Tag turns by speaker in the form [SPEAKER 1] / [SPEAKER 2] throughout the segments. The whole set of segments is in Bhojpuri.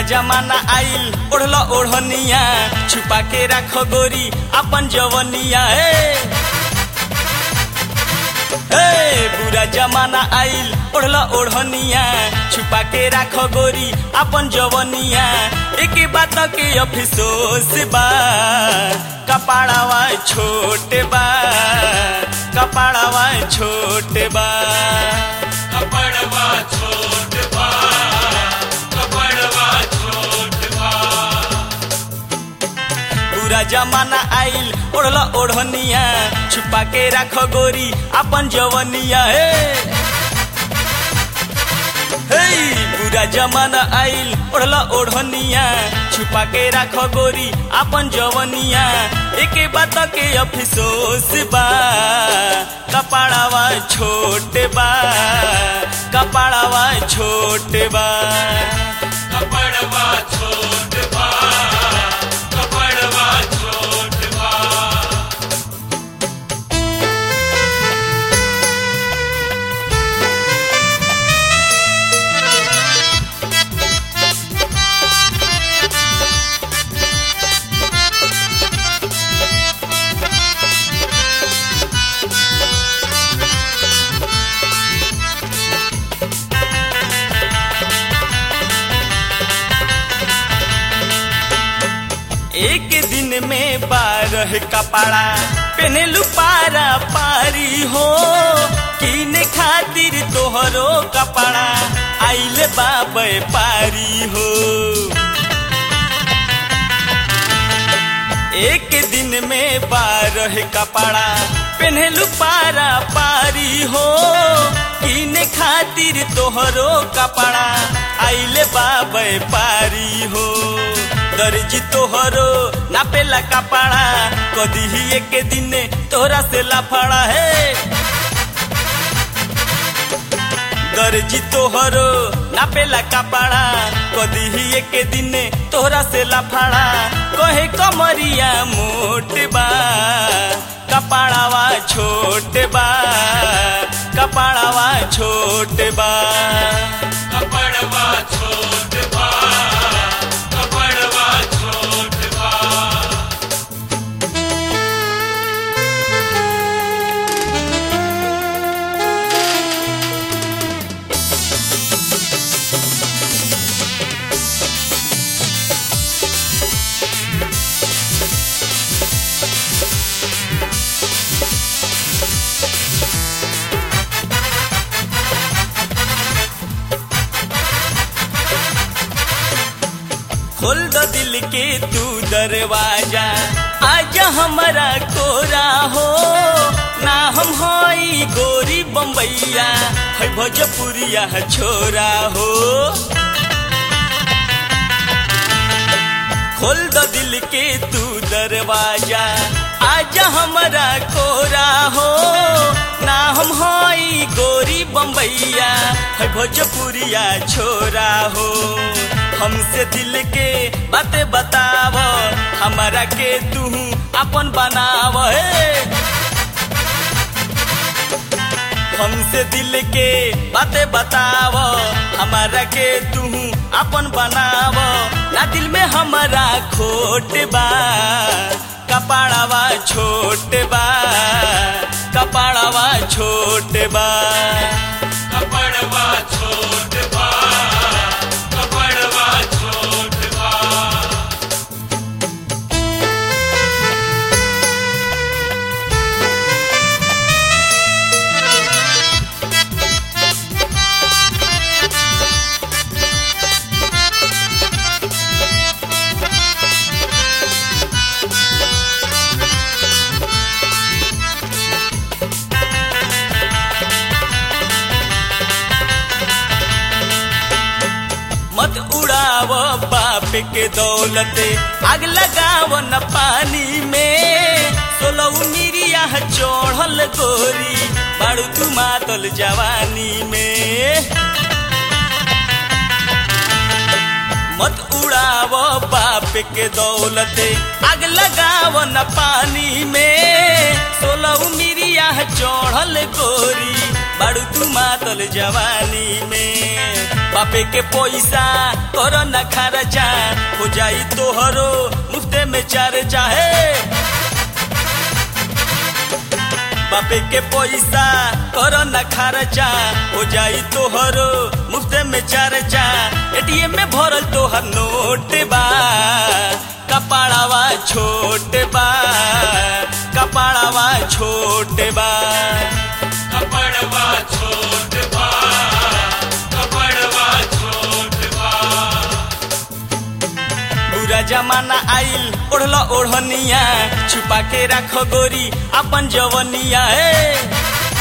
[SPEAKER 1] जमाना आइल ओढ़ल ओढ़निया छुपा के राख गोरी अपन जवनिया ए ए बुरा जमाना आइल ओढ़ल ओढ़निया छुपा के राख गोरी अपन जवनिया एक बात के अफसोस बा कपाड़ावा छोटे बा कपाड़ावा छोटे बा
[SPEAKER 2] कपड़वा छोट बा कपड़वा छोट बा
[SPEAKER 1] पूरा जमाना आइल ओढ़ल ओढ़निया छुपा के राख गोरी अपन जवनिया हे हे पूरा जमाना आइल ओढ़ल ओढ़निया छुपा के राख गोरी अपन जवनिया एक बात के अफसोस बा कपाड़ावा छोटे बा कपाड़ावा छोटे बा
[SPEAKER 2] कपड़वा छोट बा कपड़वा छोट बा
[SPEAKER 1] एक दिन में बारह कपड़ा पहनलू पारा पारी हो किने खातिर तोहरो कपड़ा आइल बाबे पारी हो एक दिन में बारह कपड़ा पहनलू पारा पारी हो किने खातिर तोहरो कपड़ा आइले बाबे पारी हो दर्जी तोहरो नापेला कपड़ा कदी ही एक दिन तोहरा से लाफड़ा है दर्जी तोहरो नापेला कपड़ा कदी ही एक दिन तोहरा से लाफड़ा कहे कमरिया मोट बा कपड़ावा छोट बा कपड़ावा छोट बा
[SPEAKER 2] कपड़वा छोट बा कपड़वा छोट बा
[SPEAKER 1] खोल दो दिल के तू दरवाजा आजा हमारा कोरा हो ना हम हई गोरी बम्बैया है भोजपुरिया छोरा हो खोल दो दिल के तू दरवाजा आजा हमारा कोरा हो ना हम हई गोरी बम्बैया है भोजपुरिया छोरा हो हमसे दिल के बातें बताव हमारा के तू अपन बनाव हे हमसे दिल के बातें बताव हमारा के तू अपन बनाव ना दिल में हमारा खोट बा कपाड़ावा छोट बा कपाड़ावा छोट बा
[SPEAKER 2] कपड़वा छोट बा कपड़वा छोट बा
[SPEAKER 1] मत उड़ाव बाप के दौलत आग लगाव न पानी में सोलह मिरिया चढ़ल गोरी बाड़ू तू मातल जवानी में मत उड़ाव बाप के दौलत आग लगाव न पानी में सोलह मिरिया चढ़ल गोरी बाड़ू तू मातल जवानी में बापे के पैसा कर न खर्चा हो जाई तोहरो मुफ्ते में चार चाहे बापे के पैसा कर न खर्चा हो जाई तोहरो मुफ्ते में चर्चा एटीएम में भरल तोहर नोट बा कपाड़ावा छोट बा कपाड़ावा छोट बा
[SPEAKER 2] कपड़वा छोट बा कपड़वा छोट बा
[SPEAKER 1] बुरा जमाना आइल ओढ़ल ओढ़निया छुपा के राख गोरी अपन जवनिया ए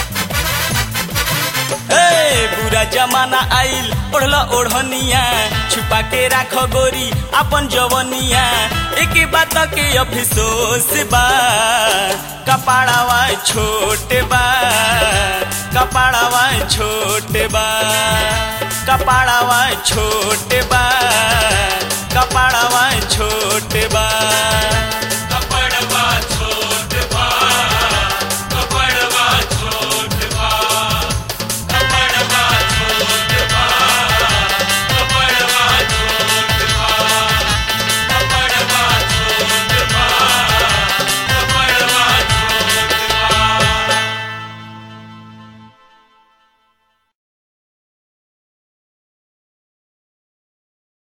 [SPEAKER 1] ए बुरा जमाना आइल ओढ़ल ओढ़निया छुपा के राख गोरी अपन जवनिया एक बात के अफसोस बा कपाड़ावा छोट बा कपाड़ावा छोट बा कपाड़ावा छोट बा